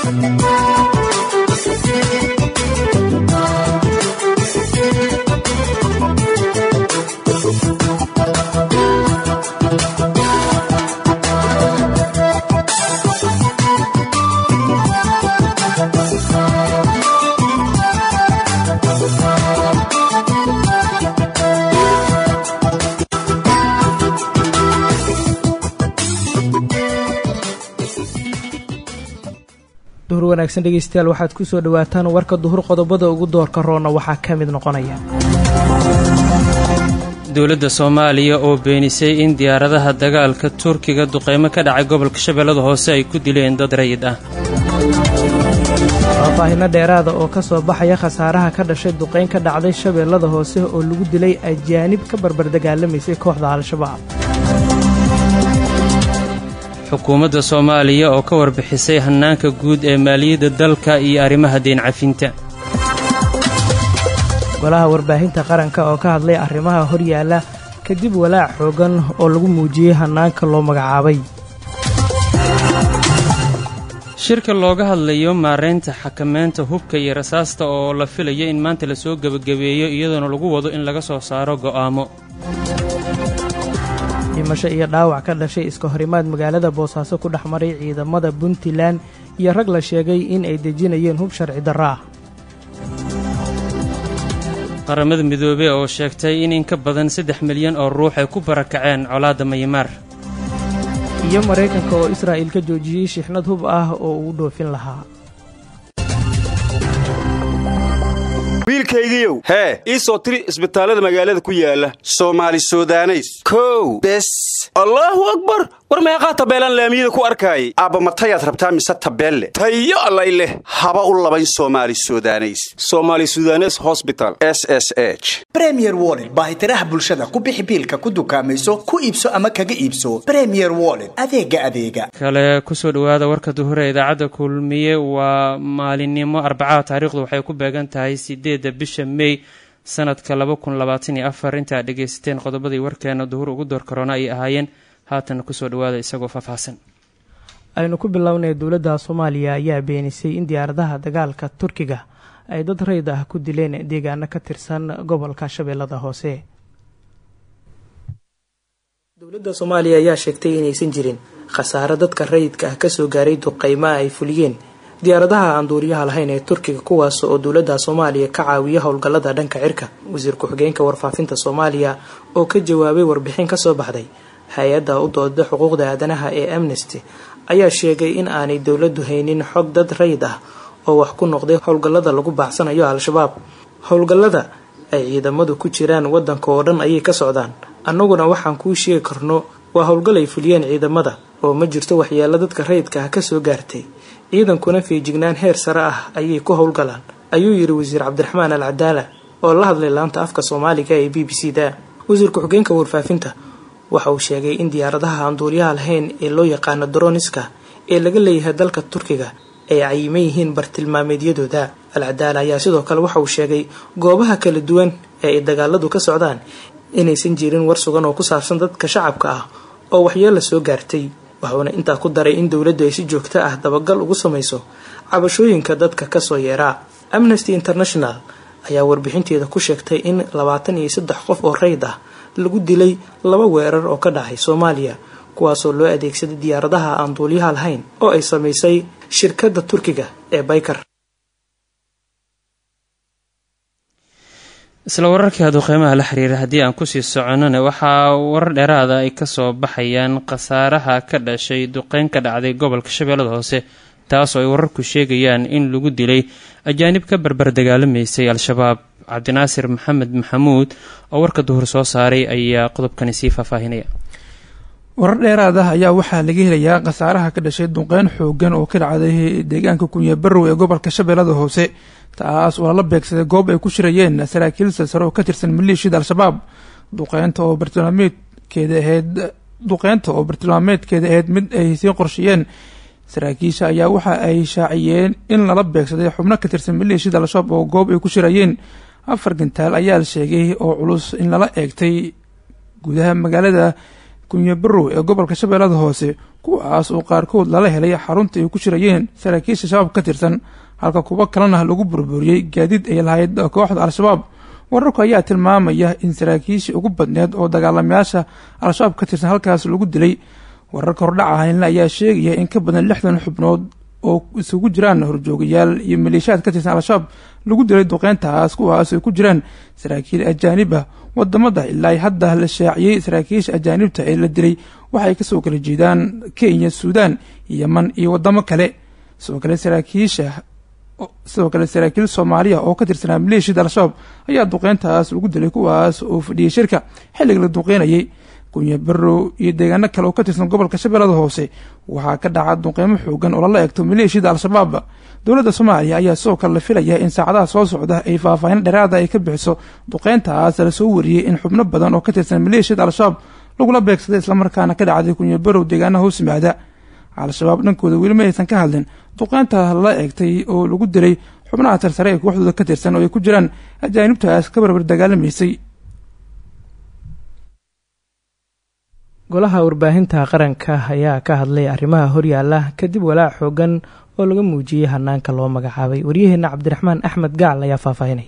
duhur wanaagsan dhegeystayaal waxaad ku soo dhowaataan warka duhur qodobada ugu doorka roona waxaa ka mid noqonaya dowladda soomaaliya oo beenisay in diyaaradaha dagaalka turkiga duqeymo ka dhacay gobolka shabeellada hoose ay ku dileen dad rayid ah faahfaahino dheeraada oo ka soo baxaya khasaaraha ka dhashay duqeyn ka dhacday shabeellada hoose oo lagu dilay ajaanib ka barbar dagaalamaysay kooxda al-shabaab xukuumadda soomaaliya oo ka warbixisay hannaanka guud ee maaliyadda dalka iyo arrimaha deen cafinta golaha warbaahinta qaranka oo ka hadlay arrimaha horyaalla kadib walaac xoogan oo lagu muujiyey hannaanka loo magacaabay shirka looga hadlayo maaraynta xakameynta hubka iyo rasaasta oo la filayo in maanta lasoo gebagabeeyo iyadoona lagu wado in laga soo saaro go'aamo dhimasho iyo dhaawac ka dhashay iska horimaad magaalada boosaaso ku dhex maray ciidamada puntland iyo rag la sheegay in ay dejinayeen hub sharci darro ah qaramada midoobey oo sheegtay in in ka badan saddex milyan oo ruux ay ku barakaceen colaadda maymaar iyo maraykanka oo israa'il ka joojiyey shixnad hub ah oo uu dhoofin lahaa wiilkaygiiow hee ii soo tiri isbitaallada magaalada ku yaala soomaali sudaneys kow bes allaahu akbar war meeqaa tabeelaan laamiyada ku arkaayay aabba matayaad rabtaa mise tabeelle tayo allay leh haba u labayn soomaali sudaneys somaali sudanes hosbital s s h bremier wollet baahitiraha bulshada ku bixi biilka ku dukaamayso ku iibso ama kaga iibso bremier wollet adeega adeega kale kusoo dhowaada warka duhure idaacadda kulmiye waa maalinimo arbacada taariikhdu waxay ku beegan tahay sideedda bisha mey sanadka laba kun labaatan iyo afar inta ad dhegaysateen qodobadii warkeena duhur ugu door karoona ay ahaayeen haatan kusoo dhowaada isagoo faahfaahsan aynu ku bilownay dowladda soomaaliya ayaa beenisay in diyaaradaha dagaalka turkiga ay dad rayd ah ku dileen deegaano ka tirsan gobolka shabeellada hoose dowladda soomaaliya ayaa sheegtay inaysan jirin khasaaro dadka rayidka ah kasoo gaaray duqeymaha ay fuliyeen diyaaradaha aan duuriyaha lahayn ee turkiga kuwaas oo dowladda soomaaliya ka caawiya howlgallada dhanka cirka wasiir ku-xigeenka warfaafinta soomaaliya oo ka jawaabay warbixin kasoo baxday hay-adda u dooda xuquuqda aadanaha ee amnesty ayaa sheegay in aanay dowladdu haynin xog dad rayid ah oo wax ku noqday howlgallada lagu baacsanayo al-shabaab howlgallada ay ciidamadu ku jiraan wadanka oo dhan ayay ka socdaan annaguna waxaan kuu sheegi karno waa howlgal ay fuliyeen ciidamada oo ma jirto waxyeelo dadka rayidka ah kasoo gaartay ciidankuna feejignaan heer sare ah ayay ku howlgalaan ayuu yidhi wasiir cabdiraxmaan al cadaala oo la hadlay laanta afka soomaaliga ee b b c da wasiir ku-xigeenka warfaafinta waxa uu sheegay in diyaaradaha aan duuliyaha lahayn ee loo yaqaano droniska ee laga leeyahay dalka turkiga ay cayiman yihiin bartilmaameedyadooda al cadaala ayaa sidoo kale waxa uu sheegay goobaha kala duwan ee ay dagaaladu ka socdaan inaysan jirin war sugan oo ku saabsan dadka shacabka ah oo waxyeella soo gaartay waxuuna intaa ku daray in dowladdu ay si joogto ah dabagal ugu samayso cabashooyinka dadka kasoo yeeraa amnesty international ayaa warbixinteeda ku sheegtay in labaatan iyo saddex qof oo rayd ah lagu dilay laba weerar oo ka dhacay soomaaliya kuwaasoo loo adeegsaday diyaaradaha aan duuliyaha lahayn oo ay samaysay shirkadda turkiga ee baykar isla wararkii duqeymaha la xiriira haddii aan kusii soconnona waxaa warar dheeraada ay kasoo baxayaan khasaaraha ka dhashay duqeyn ka dhacday gobolka shabeellada hoose taasoo ay wararku sheegayaan in lagu dilay ajaanib ka barbar dagaalamaysay al-shabaab cabdinaasir maxamed maxamuud oo warka duhur soo saaray ayaa qodobkani sii faahfaahinaya warar dheeraad ah ayaa waxaa laga helayaa khasaaraha ka dhashay duqeyn xoogan oo ka dhacday deegaanka kunye barrow ee gobolka shabeellada hoose taas oo lala beegsaday goob ay ku shirayeen saraakiil silsare oo ka tirsan maleeshiyada al-shabaab duqeynta oo bartilmaameedkeeda ahayd duqeynta oo bartilmaameedkeeda ahayd mid ay sii qorsheeyeen saraakiisha ayaa waxa ay shaaciyeen in lala beegsaday xubno ka tirsan maleeshiyada al-shabaab oo goob ay ku shirayeen afar gantaal ayaa la sheegay oo culus in lala eegtay gudaha magaalada kunyo barow ee gobolka shabeellada hoose kuwaas oo qaarkood lala helay xarunta ay ku shirayeen saraakiisha shabaab ka tirsan halka kuwo kalena lagu burburiyey gaadiid ay lahayd kooxda al-shabaab wararku ayaa tilmaamaya in saraakiishii ugu badneed oo dagaalamayaasha al-shabaab ka tirsan halkaas lagu dilay wararka hordhaca haynle ayaa sheegaya in ka badan lixdan xubnood oo isugu jiraan horjoogayaal iyo maleeshiyaad ka tirsan al-shabaab lagu dilay duqeyntaas kuwaas ay ku jiraan saraakiil ajaanib ah wadamada ilaa hadda la shaaciyey saraakiisha ajaanibta ee la dilay waxay kasoo kala jeedaan kenya suudaan yeman iyo wadamo kale sidoo kale saraakiisha sidoo kale saraakiil soomaaliya oo ka tirsanaa maleeshiyada al-shabaab ayaa duqeyntaas lagu dilay kuwaas oo fadhiyay shirka xilliga la duqeynayay kunya barow iyo deegaano kale oo ka tirsan gobolka shabeellada hoose waxaa ka dhaca duqeymo xoogan oo lala eegto maleeshiyada al-shabaab dowladda soomaaliya ayaa sidoo kale la filaya in saacadaha soo socda ay faahfaahin dheeraada ay ka bixiso duqeyntaas lasoo wariyey in xubno badan oo ka tirsan maleeshiyada al-shabaab lagula beegsaday islamarkaana ka dhacday kunya barow deegaanaha hoos yimaada al-shabaab dhankooda weli ma aysan ka hadlin duqeynta lala eegtay oo lagu dilay xubnaha tarsare ee kooxdooda ka tirsan oo ay ku jiraan ajaanibtaas ka barbar dagaalamaysay golaha warbaahinta qaranka ayaa ka hadlay arrimaha horyaala kadib walaac xoogan oo laga muujiyey hanaanka loo magacaabay waryaheena cabdiraxmaan axmed gacal ayaa faahfaahinay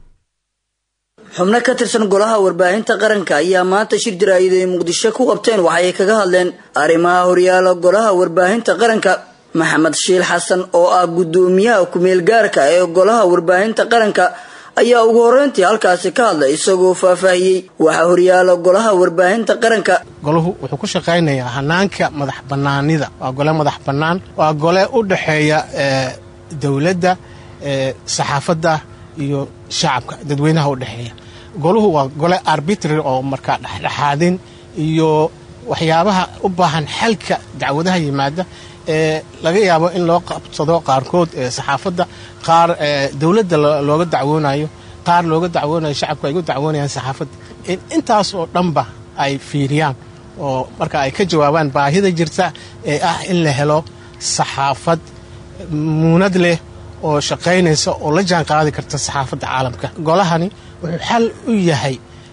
xubno ka tirsan golaha warbaahinta qaranka ayaa maanta shir jaraa'id ay muqdisho ku qabteen waxay kaga hadleen arrimaha horyaala golaha warbaahinta qaranka maxamed shiil xasan oo ah guddoomiyaha kumeel gaarka ee golaha warbaahinta qaranka ayaa ugu horreyntii halkaasi ka hadlay isagoo faahfaahiyey waxaa horyaala golaha warbaahinta qaranka golahu wuxuu ku shaqaynayaa hanaanka madax bannaanida waa gole madax bannaan waa gole u dhexeeya dowladda saxaafadda iyo shacabka dadweynaha u dhexeeya goluhu waa gole arbitrary oo markaa dhexdhexaadin iyo waxyaabaha u baahan xalka dacwadaha yimaada ee laga yaabo in loo qabsado qaarkood saxaafadda qaar dowladda looga dacwoonayo qaar looga dacwoonayo shacabku ay gu dacwoonayaan saxaafadda intaas oo dhanba ay fiiriyaan oo marka ay ka jawaabaan baahida jirta ee ah in la helo saxaafad muunad leh oo shaqaynaysa oo la jaan qaadi karta saxaafadda caalamka golahani wuxuu xal u yahay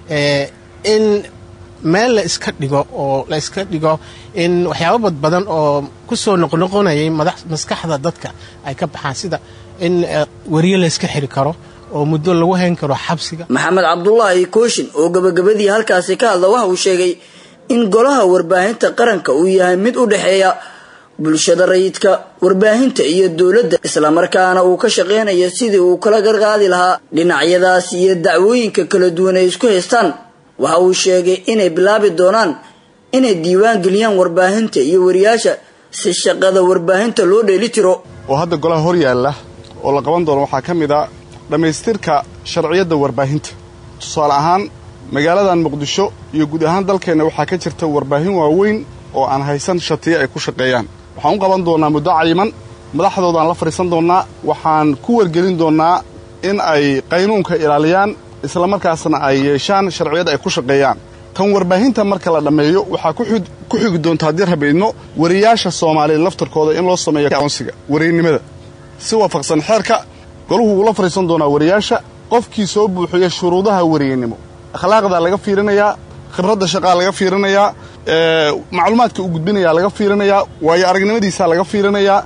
in meel la iska dhigo oo la iska dhigo in waxyaaba badbadan oo ku soo noqnoqonayay maskaxda dadka ay ka baxaan sida in weriye la iska xiri karo oo muddo lagu hayn karo xabsiga maxamed cabdulaahi kooshin oo gabagabadii halkaasi ka hadla waxa uu sheegay in golaha warbaahinta qaranka uu yahay mid u dhexeeya bulshada rayidka warbaahinta iyo dowladda islamarkaana uu ka shaqaynayo sidii uu kala garqaadi lahaa dhinacyadaas iyo dacwooyinka kala duwan ay isku haystaan waxa uu sheegay inay bilaabi doonaan inay diiwaan geliyaan warbaahinta iyo wariyaasha si shaqada warbaahinta loo dheeli tiro oo hadda golaha hor yaalla oo la qaban doono waxaa ka mid a dhammaystirka sharciyadda warbaahinta tusaale ahaan magaaladan muqdisho iyo guud ahaan dalkeenna waxaa ka jirta warbaahin waaweyn oo aan haysan shatiyo ay ku shaqeeyaan waxaan u qaban doonnaa muddo cayiman madaxdoodaan la fadhiisan doonnaa waxaan ku wargelin doonnaa in ay qaynuunka ilaaliyaan islamarkaasna ay yeeshaan sharciyad ay ku shaqeeyaan tan warbaahinta marka la dhammeeyo waxaa ku xigi doonta haddii rabaydno wariyaasha soomaaliya laftarkooda in loo sameeyo aqoonsiga wariynimada si waafaqsan xeerka golahu wuu la fadhiisan doonaa wariyaasha qofkii soo buuxiya shuruudaha wariynimo akhlaaqdaa laga fiirinayaa khibradda shaqaa laga fiirinayaa macluumaadka uu gudbinayaa laga fiirinayaa waayo aragnimadiisaa laga fiirinayaa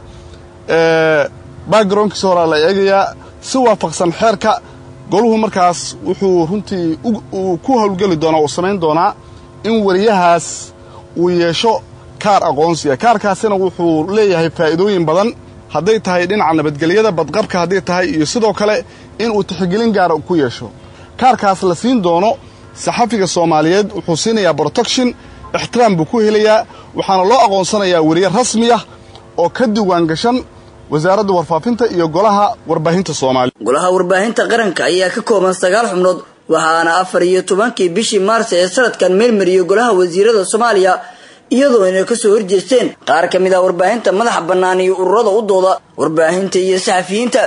backgroundkiisa horaa la eegayaa si waafaqsan xeerka goluhu markaas wuxuu runtii uu ku howlgeli doonaa uu samayn doonaa in wariyahaas uu yeesho kaar aqoonsiga kaarkaasina wuxuu leeyahay faa'iidooyin badan hadday tahay dhinaca nabadgelyada badqabka hadday tahay iyo sidoo kale inuu tixgelin gaara ku yeesho kaarkaas la siin doono saxafiga soomaaliyeed wuxuu siinayaa protection ixtiraam buu ku helayaa waxaana loo aqoonsanayaa weriye rasmi ah oo ka diiwaan gashan wasaaradda warfaafinta iyo golaha warbaahinta soomaaliya golaha warbaahinta qaranka ayaa ka kooban sagaal xubnood waxaana afar iyo tobankii bishii maars ee sanadkan meelmariyey golaha wasiirada soomaaliya iyadoo inay kasoo horjeesteen qaar ka mid ah warbaahinta madaxa bannaan iyo ururada u dooda warbaahinta iyo saxafiyiinta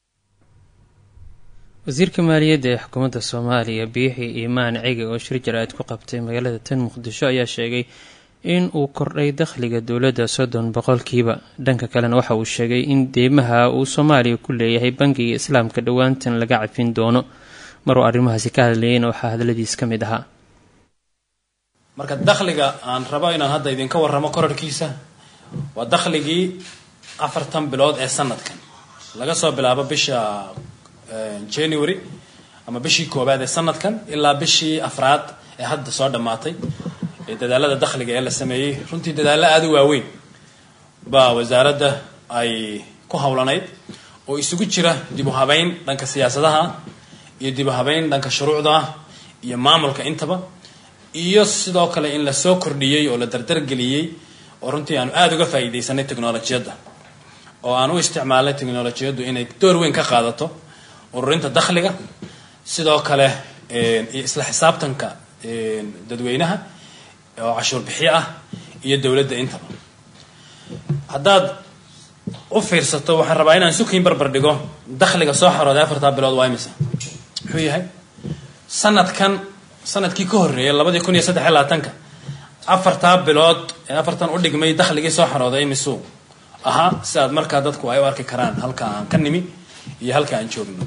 wasiirka maaliyadda ee xukuumadda soomaaliya biixi iimaan cege oo shir jaraa'id ku qabtay magaalada tan muqdisho ayaa sheegay in uu kordhay dakhliga dowladda soddon boqolkiiba dhanka kalena waxa uu sheegay in deymaha uu soomaaliya ku leeyahay bangiga islaamka dhowaantan laga cafin doono maruu arrimahaasi ka hadlayeen waxaa hadladiis ka mid ahaa marka dakhliga aan rabo inaan hadda idinka warramo korarkiisa waa dakhligii afartan bilood ee sanadkan laga soo bilaabo bisha january ama bishii koowaad ee sanadkan ilaa bishii afraad ee hadda soo dhammaatay ee dadaalada dakhliga ee la sameeyey runtii dadaallo aada u waaweyn baa wasaaradda ay ku howlanayd oo isugu jira dib u habeyn dhanka siyaasadaha iyo dib u habeyn dhanka shuruucda iyo maamulka intaba iyo sidoo kale in la soo kordhiyey oo la dardargeliyey oo runtii aanu aada uga faa'iidaysanay technolojiyadda oo aan u isticmaalnay technolojiyaddu inay door weyn ka qaadato ururinta dakhliga sidoo kale iyo isla xisaabtanka dadweynaha oo cashuur bixiyo ah iyo dowladda intaba haddaad u fiirsato waxaan rabaa inaan sukiin barbar dhigo dakhliga soo xarooday afartaa bilood waa imisa muxuu yahay sanadkan sanadkii ka horreeyay labadii kun iyo saddex iyo labaatanka afartaa bilood ee afartan u dhigmay dakhligii soo xarooday imisuu ahaa si aad markaa dadku ay u arki karaan halka aan ka nimi iyo halka aan joogno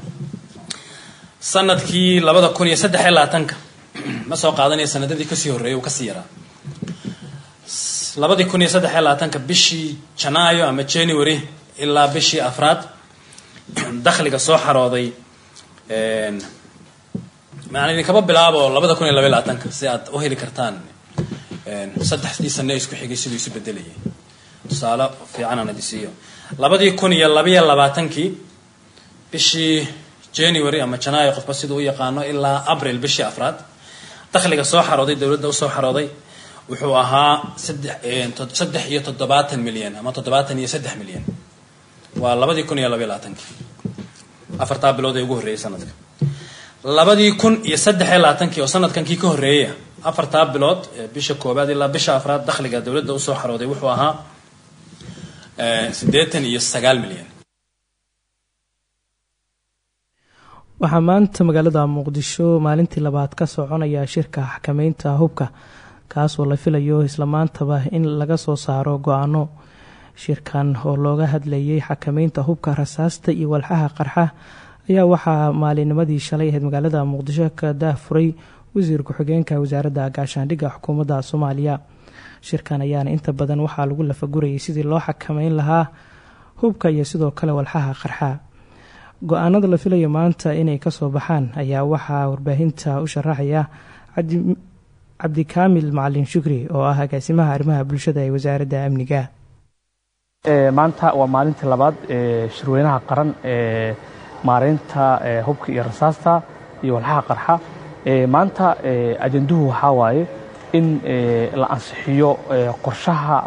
sanadkii labada kun iyo saddex iyo labaatanka ma soo qaadanaya sanadadii kasii horreeyay uu kasii yaraa labadii kun iyo saddex iyo labaatanka bishii janaayo ama january ilaa bishii afraad dakhliga soo xarooday maan idinkaba bilaabo labada kun iyo labaiy labaatanka si aad u heli kartaan saddexdii sane isku xigay siduu isu bedelayay tusaale fiican aan idisiiyo labadii kun iyo labaiyo labaatankii bishii january ama janaayo qofba siduu u yaqaano ilaa abril bishii afraad dakhliga soo xarooday dowladda usoo xarooday wuxuu ahaa saddex iyo toddobaatan milyan ama toddobaatan iyo saddex milyan waa labadii kun iyo labaiy labaatankii afartaa bilood ee ugu horreeyay sanadka labadii kun iyo saddex iyo labaatankii oo sanadkankii ka horreeyaya afartaa bilood bisha koobaad ilaa bisha afraad dakhliga dowladda usoo xarooday wuxuu ahaa siddeetan iyo sagaal milyan waxaa maanta magaalada muqdisho maalintii labaad ka soconaya shirka xakameynta hubka kaasoo la filayo isla maantaba in laga soo saaro go-aano shirkan oo looga hadlayay xakameynta hubka rasaasta iyo walxaha qarxa ayaa waxaa maalinimadii shalay ahayd magaalada muqdisho ka daahfuray wasiir ku-xigeenka wasaaradda gaashaandhigga xukuumadda soomaaliya shirkan ayaana inta badan waxaa lagu lafagurayay sidii loo xakameyn lahaa hubka iyo sidoo kale walxaha qarxa go-aanada la filayo maanta inay kasoo baxaan ayaa waxaa warbaahinta u sharaxaya cabdikaamil macalin shukri oo ah agaasimaha arrimaha bulshada ee wasaaradda amniga maanta waa maalintii labaad ee shirweynaha qaran ee maareynta hubka iyo rasaasta iyo walxaha qarxa maanta ajanduhu waxaa waaye in la ansixiyo qorshaha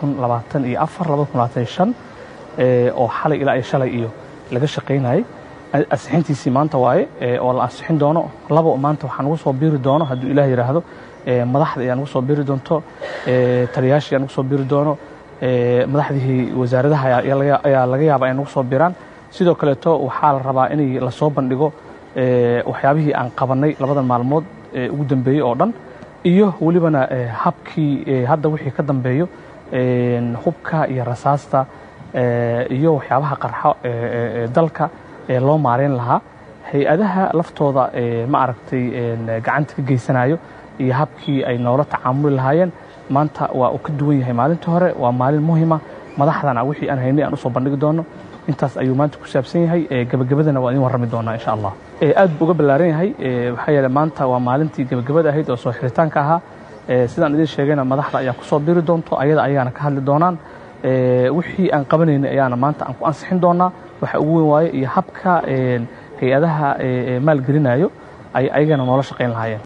oo xalay ilaa iyo shalay iyo laga shaqaynayay ansixintiisii maanta waaye oo la ansixin doono labo maanta waxaa nagu soo biiri doono hadduu ilaah yidhaahdo madaxda ayaa nagu soo biiri doonto taliyaashii ayaa nagu soo biiri doono madaxdii wasaaradaha ayaa laga yaaba ay nagu soo biiraan sidoo kaleeto waxaa la rabaa inay lasoo bandhigo waxyaabihii aan qabanay labadan maalmood ugu dambeeyey oo dhan iyo welibana habkii hadda wixii ka dambeeyo hubka iyo rasaasta iyo waxyaabaha qarxo dalka loo maareyn lahaa hay-adaha laftooda ma aragtay gacanta ka geysanayo iyo habkii ay noola tacaamuli lahaayeen maanta waa uu ka duwan yahay maalintii hore waa maalin muhima madaxdana wixii aan haynay aan usoo bandhigi doono intaas ayuu maanta ku saabsan yahay gebagabadana waa idin warrami doonaa insha allah aad buu uga ballaaran yahay waxaa yeele maanta waa maalintii gebagabada ahayd oo soo xiritaanka ahaa sidaan idin sheegayna madaxda ayaa kusoo biri doonto ayada ayaana ka hadli doonaan wixii aan qabanaynay ayaana maanta aan ku ansixin doonaa waxa ugu weyn waaye iyo habka hay-adaha maalgelinayo ay ayagana noola shaqayn lahaayeen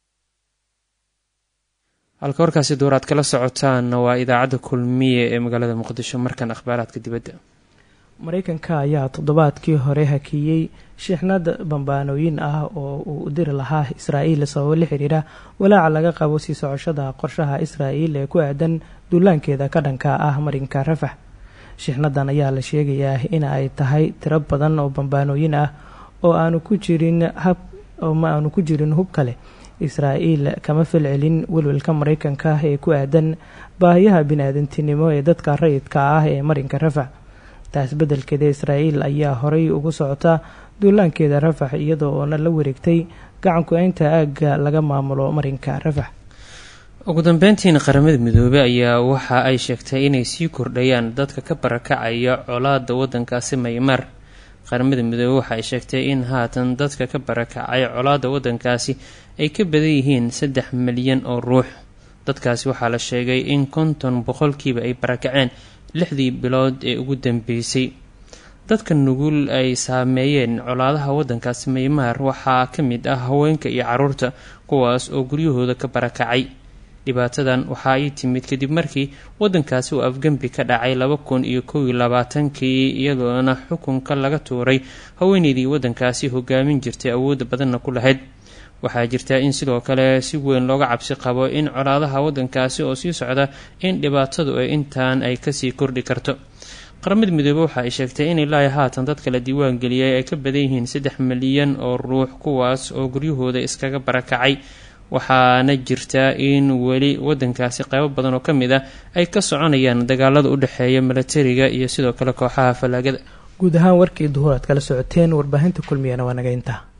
halka warkaasi door aad kala socotaan waa idaacadda kulmiye ee magaalada muqdisho markan akhbaaraadka dibadda mareykanka ayaa toddobaadkii hore hakiyey shixnad bambaanooyin ah oo uu diri lahaa israa'iil sababo la xiriira walaaca laga qabo sii socoshada qorshaha israa'iil ee ku aadan duulaankeeda ka dhanka ah marinka rafax shixnadan ayaa la sheegayaa in ay tahay tiro badan oo bambaanooyin ah oo aanu ku jirin hab oo ma aanu ku jirin hub kale israa'iil kama falcelin welwelka mareykanka ee ku aadan baahiyaha bini-aadantinimo ee dadka rayidka ah ee marinka rafax taas beddelkeeda israa'iil ayaa horay ugu socota duulaankeeda rafax iyadoo oona la wareegtay gacanku-eynta aagga laga maamulo marinka rafax ugu dambeyntiina qaramada midoobey ayaa waxa ay sheegtay inay sii kordhayaan dadka ka barakacaya colaada wadankaasi maymar qaramada midoobey waxa ay sheegtay in haatan dadka ka barakacay colaada wadankaasi ay ka badan yihiin saddex milyan oo ruux dadkaasi waxaa la sheegay in konton boqolkiiba ay barakaceen lixdii bilood ee ugu dambeysay dadka nugul ay saameeyeen colaadaha wadankaasi maymaar waxaa ka mid ah haweenka iyo caruurta kuwaas oo guryahooda ka barakacay dhibaatadan waxa ay timid kadib markii wadankaasi uu afgembi ka dhacay laba kun iyo kow iyo labaatankii iyadoona xukunka laga tuuray haweeneydii wadankaasi hogaamin jirtay awoodda badanna ku lahayd waxaa jirta in sidoo kale si weyn looga cabsi qabo in colaadaha wadankaasi oo sii socda in dhibaatadu ay intaan ay kasii kordhi karto qaramada midoobe waxa ay sheegtay in ilaa haatan dadka la diiwaan geliyay ay ka badan yihiin saddex milyan oo ruux kuwaas oo guryahooda iskaga barakacay waxaana jirta in weli wadankaasi qaybo badan oo ka mid ah ay ka soconayaan dagaalada u dhexeeya milatariga iyo sidoo kale kooxaha fallaagada guud ahaan warkii duhur aad kala socoteen warbaahinta kulmiyana waa naga intaa